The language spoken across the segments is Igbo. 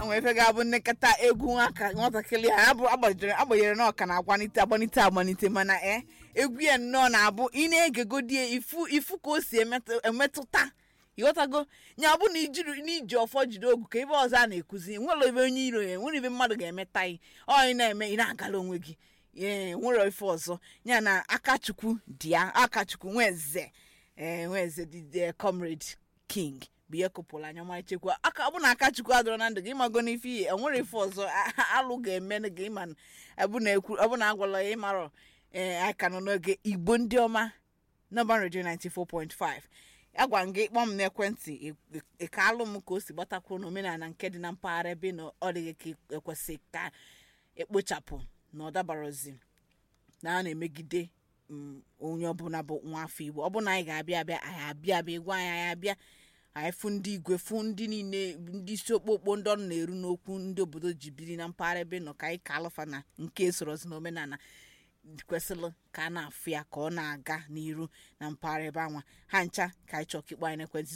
nwere ife ga-abụ nnekọta egwu aka nwatakịrị a abụ agbanyere agbanyere na ọka na-agbanite agbanite agbanite mana e egwu ya nnọọ na-abụ ị na-egegodie ifu ifu ka o si emetụ- emetụta ịghọtago nya ọ bụ na ijiri n'iji ọfọ jide ogu ka ebe ọzọ a na-ekuzi nwere ebe onye iro ya nwere ebe mmadụ ga-emeta gị ọ ị na-eme ị na-agala onwe gị ee nwere ife ọzọ ya na akachukwu dị ya akachukwu nweze ee nweze dị comrade king bụ ihe kụpụrụ anya ma echekwa aka ọ bụ na akachukwu adọrọ na ndụ gị ịmago n'ife ihe enwere ife ọzọ a- a- alụ ga-eme gị ịma na- ọ bụ na ekwu ọ bụ na agwala ya ịmarọ ee anyị ka nọ n'oge igbo ndị ọma nọmba redio 94.5 agwa m gị kpọọ m n'ekwentị ị- ị ka alụ m ka o si gbatakwuru n'omenala nke dị na mpaghara ebe na ọ dịghị ka ekwesị ka ekpochapụ na ọ dabarozi na a na-emegide mm, onye ọbụla bụ nwa afọ igbo ọ bụ na anyị ga-abịa abịa anyị abịa abịa ịgwa anyị anyị abịa anyị fụ ndị igwe fụ ndị niile ndị isi okpokpo ndị ọnụ na-eru n'okwu ndị obodo ji biri na mpaghara ebe nọ ka anyị ka alụfa na nke sorozi n'omenala kwesịrị ka a na-afụ ya ka ọ na-aga n'iru na mpaghara ebe anwa ha ncha ka anyị chọọ ka ịkpọ anyị n'ekwentị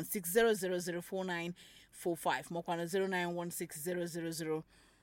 09160004945 makwana 0916000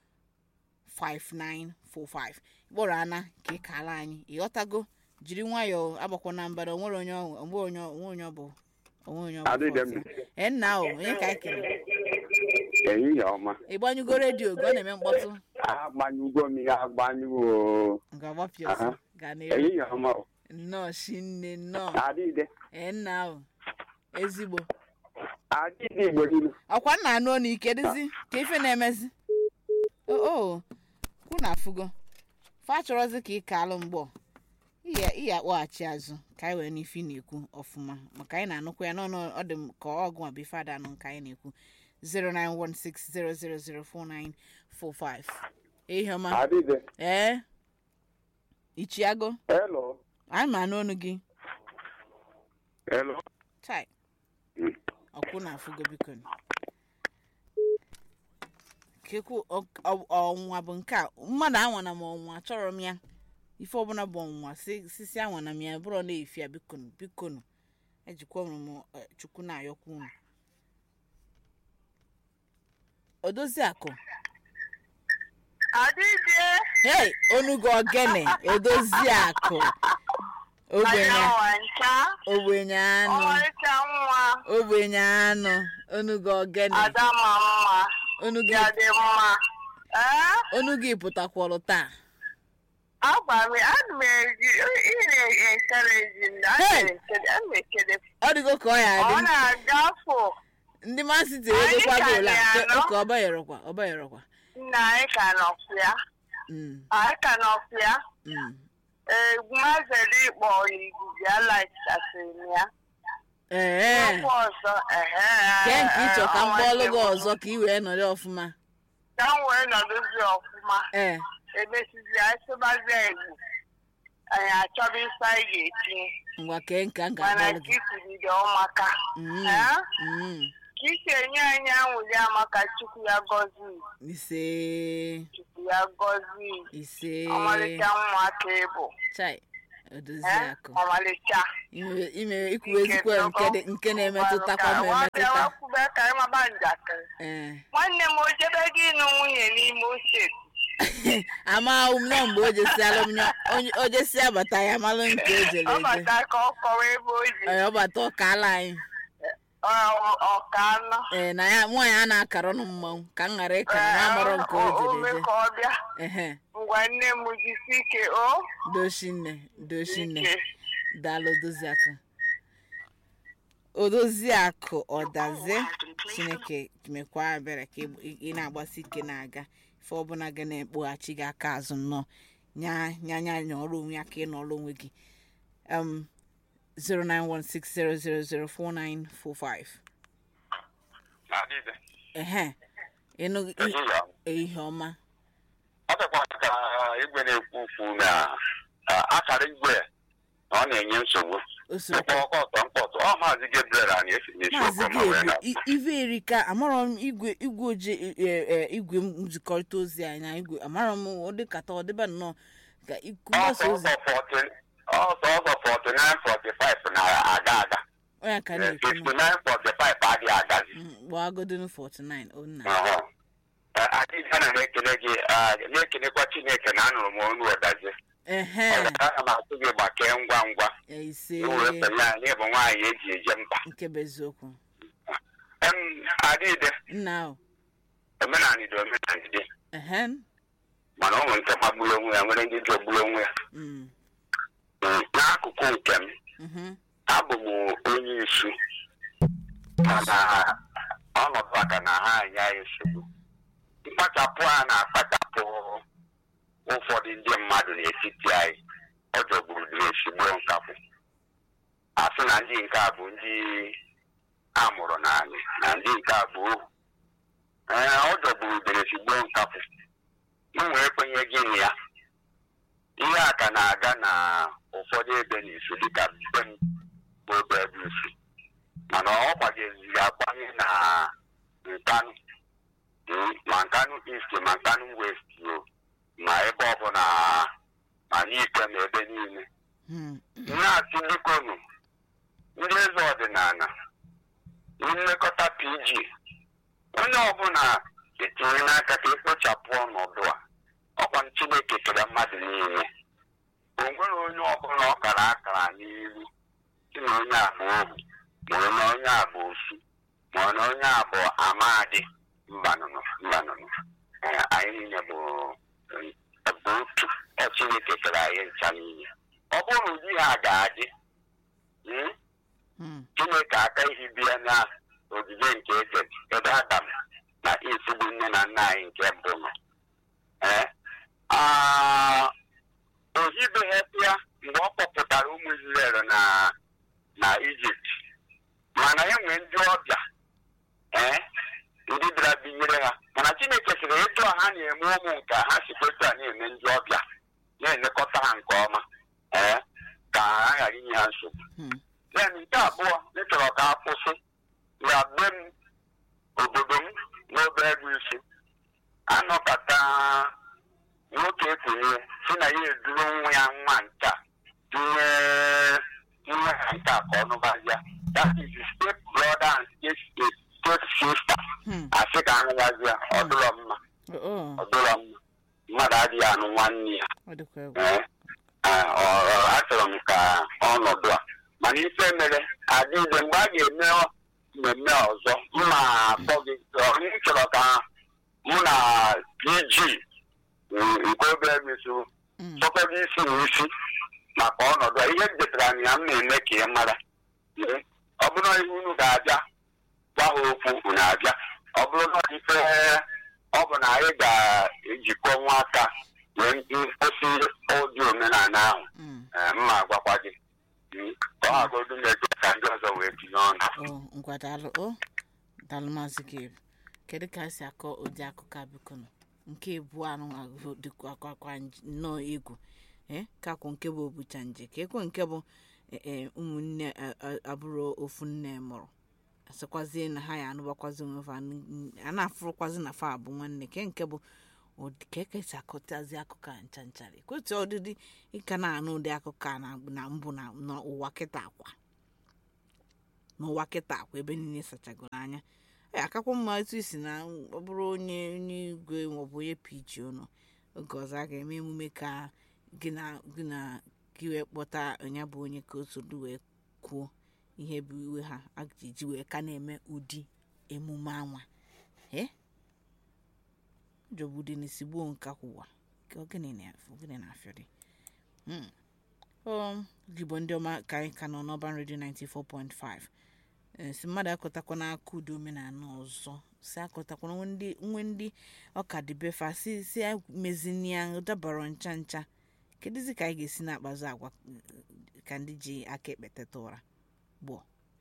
5945 kpọrọ ana ka ị kaala anyị ịghọtago jiri nwayọọ agbakwa na mbara onwere onye ọ- onwe onye ọ- onwe onye ọ bụ onwe onye ọ bụ Adịghị fọs ya. m. ee nna o onye ka anyị kere ehihie ọma ịgbanyụgo redio gị ọ na-eme mkpọtụ agbanyụgo m ihe agbanyụgo nga gbapịa ọzọ Aha. ga na-ere ehihie ọma o. nnọọ shinne nnọọ adịde ee nna o ezigbo adịde igbo niile ọkwa nna anụ ọnụ ike dịzi ka ife na-emezi o o kwu na afụgo fa chọrọzi ka ị kaalụ mgbọ iya iya akpọghachi azụ ka anyị wee n'ife ị na-ekwu ọfụma maka anyị na-anụkwa ya n'ọnụ ọ dị m ka ọgụ ma bụ ife ada anụ nke anyị na-ekwu 09160004945 ihe ọma adịde ee ichiago elo anyị ma anụ ọnụ gị elo chai Mm. ọkwụ na afụgo biko kekwu ọ- ọ- ọnwụnwa bụ nke a mmadụ anwana m ọnwụnwa achọrọ m ya ife ọbụla bụ ọnwụnwa si- sisi anwana m ya bụrụ na-efi ya bikonu bikonu ejikwa m eh, chukwu na-ayọkwa unu odozi akụ Adịdị hei onugo ogene edozi akụ ogbenye Ayawa ncha ogbenye anụ ọmarịcha nwa ogbenye anụ onugo ogene ada ma mma onugo ya dị mma ee onu gị pụtakwọrọ taa agwa m ana m eji ị na-enkereji m ana Hey! m ekele ọ dịgo ka ọ ya ọ adị na-agafụ ndị masiti Anyị edokwa ka gola dị anọ. ụka ọbayọrọkwa ọbayọrọkwa nna anyị ka nọkwu ya Mm, anyị ka nọkwu ya mm. egwumazere ịkpọ iguzi alaghachasịrị m ya ee okwu ọzọ ehe kee nke ịchọ ka m ọnwa kpọọlụ gị nne m. ọzọ ka ị wee nọrọ ọfụma ka m wee nọdụzi ọfụma ee emesizi anyị sụbazie igbo anyị achọba ife anyị ga-etinye ngwa kee nke a mana ga-akpọlụ ka gị isiride ọmaka Mm, Eh? mm. ka isi enye anyị anwụli amaka chukwu ya gọzi ise chukwu ya gọzi ise ọmalịcha nwa ka ịbụ chai odozi Eh? akụ ọmalịcha ime ime ikwu ezikwo nke dị- nke na-emetụtakwa m emetụta emetụta ka anyị maba njakịrị ee nwanne m o jebe gị ịnụ nwunye n'ime oseti amaghị m nọ mgbe o jesi alụmnya o jesi abata ya malụ nke o jere ọ eje bata ka ọ kọwa ebe o ji Ee, ọ bata ọka ala anyị ọ- ọka anọ ee na ya nwaanyị a na-akara ọnụ mmanwụ ka m ghara ịkara na amarọ nke o jere ome eje ka ọ bịa ehe ngwa nne m jisi ike o dochinne dochinne ike daalụ odoziakụ odoziakụ ọdaze chineke mekwa ebere ka ị- ị na-agbasi ike na-aga ife ọbụla ga na-ekpoghachi gị aka azụ nnọọ nya nya nya nya ọrụ onwe ya ka ị nọrọ onwe gị um 09160004945 adịde ehe ịnụ ehihie ọma ihe ọma ọ dịkwa ka igwe na-ekwu ukwu na ah, akara igwe na ọ na-enye nsogbu usoro mkpọ ọkọtọ mkpọtụ ọ maazị Gabriel anyị esi n'isi maazị okwu ma wee ga-ebu na i- ife erika amarọ m igwe igwe oje e- e- igwe nzikọrịta ozi anyị na igwe amarọ m ọ dịkata ọ dịba nnọọ ka ikwu mgbasa ọsọ ozi ọsọ 40 ọsọ ọsọ 49 45 na-aga aga onye ka na-ekwu 59 45 adịghị agazi gbaagodonu 49 onna Ọhụ. na-ekene gị ah, na-ekenekwa chineke na anụrụ m ọnụ ọdazi ehe ana m asị gị gbakee ngwa ngwa ise iwere fele anyị bụ nwaanyị eji eje mba nke bụ eziokwu em adịde nna o omenanị dị omenanị dị ehe mana ọ nwere nke magburu onwe ya nwere ndị jọgburu onwe ya Mm, Mm, n'akụkụ nke m mhm, abụ m onye isi mana ọnọdụ aka na ha anya ya nsogbu mkpachapụ a na-akpachapụ ụfọdụ ndị mmadụ n'etiti anyị ọ jọgburu dịrị esigbo nkapụ a sị na ndị nke a bụ ndị amụrụ n'anyị na ndị nke a bụ ohu ee ọ jọgburu dịrị esigbo nkapụ m wee kwenye gị na ya ihe a ka na-aga na ụfọdụ ebe n'isu dịka mbe m bụ ebe ebe isi mana ọ gbageziri agbanye na nkanụ mm, ma nkanụ east ma nkanụ west o, ma ebe ọbụla ma n'ike ma ebe niile mm, na-asị bikonu ndị eze ọdịnala nlekọta pg onye ọbụla etinye n'aka ka ekpochapụ ọnọdụ a ọkwa chineke kere mmadụ niile o nwere onye ọbụla ọ kara akara n'iru si na onye a bụ ohu ma na onye a bụ osu ma na onye a bụ amadi mbanụnụ mbanụnụ Ee, anyị niile bụ bụ otu ọ chineke kere anyị ncha niile ọ bụrụ ụdị ha ga-adị mm, mm, chineke aka ihe bịa na ogige nke eze ebe adam na isugbu nne na nna anyị nke mbụ nọ ee ah, o hibeghị ya mgbe ọ kpọpụtara ụmụ Izrel na na ijipt mana e nwee ndị ọbịa ee ndị bịara binyere ha mana chineke sịrị etu a ha na-eme ụmụ nke ha si kwetu a na-eme ndị ọbịa na-elekọta ha nke ọma ee ka ha ghara inye ha nsogbu mm, then nke abụọ m chọrọ ka a kwụsị ya be m obodo m n'obe ego isi anọkọta nwoke ekenye si na ya eduru nwa ya nwa nta tinye nwa ha nta ka ọ nụbazia that is the step brother and step step sister mm. asị ka anụbazia ọ dụrọ mma Oh, oh, ọ dụrọ mma mmadụ adịghị anụ nwanne ya ọ dịkwa egwu Ee, ah, ọ- ọ- achọrọ m ka ọnọdụ a mana ife mere adịghị mgbe a ga-eme mmemme ọzọ mma akpọ gị ọ- m chọrọ ka mụ na pg mm, nke obere meso Mm, chọkọba isi na isi maka ọnọdụ a ihe m detara na ya m na-eme ka ị mara Ee, ọ bụrụ na ihe unu ga-abịa gwa ha okwu unu abịa ọ bụrụ na ife ọ bụ na anyị ga-ejikọ nwa aka wee kwụsị ụdị omenala ahụ mm. ee, mma agwakwa gị Mm, ka ọ hagodu na-eje ka ndị ọzọ wee tinye ọnụ Oh, ngwa daalụ o daalụ maazị gabe kedu ka esi akọ ụdị akụkọ a biko nụ nke ebu anụ ahụ dịkwa akwakwa nnọọ egwu ee kakwụ nke bụ obucha nje ka ekwe nke bụ eh, eh, ụmụnne a- a- abụrụ ofu nne mụrụ asịkwazie na ha ya anụbakwazi onwe fa n- a na-afụrụkwazi na fa abụ nwanne ke nke bụ ụdị- ka ekesi akọtazi akụkọ a ncha nchara ekwetu ọdịdị ịka na-anụ ụdị akụkọ a na- na mbụ na n'ụwa kịta akwa n'ụwa kịta akwa ebe niile sachagoro anya ee akakwa mma etu isi na ọ bụrụ onye onye igwe maọbụ onye piji ụnụ oge ọzọ a ga-eme emume ka gị na gị na gị wee kpọta onye bụ onye ka o sodu wee kwuo ihe bụ iwe ha a ga-eji wee ka na-eme ụdị emume anwa ee jọgbu dị n'isi gbuo nka kwụwa ka ogene na-afụ ogene na-afịọ dị Hmm. ọ igbo ndị ọma ka anyị ka nọ n'ọban redio 94.5 Eh, si mmadụ akọtakwa n'aka ụdị omenala ọzọ si akọtakwa nwe ndị nwe ndị ọka dịbefa si si mezinia dabara ncha ncha kedụzi ka anyị ga-esi na-akpazi agwa eh, ka ndị ji aka ekpeteta ụra gbụọ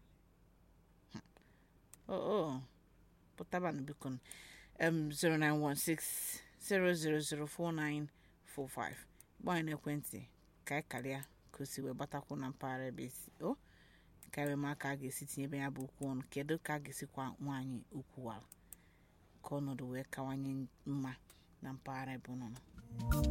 o pụtabanụ biko m 0916 0004945 gbaa anyị n'ekwentị ka anyị karịa ka o si wee gbatakwu na mpaghara ebe esi o karịa ma ka a ga-esi tinye ebe ya bụ okwu ọnụ kedu ka a ga-esikwa nwaanyị okwu ala ka ọnọdụ wee kawanye mma na mpaghara ebe ụnụ nọ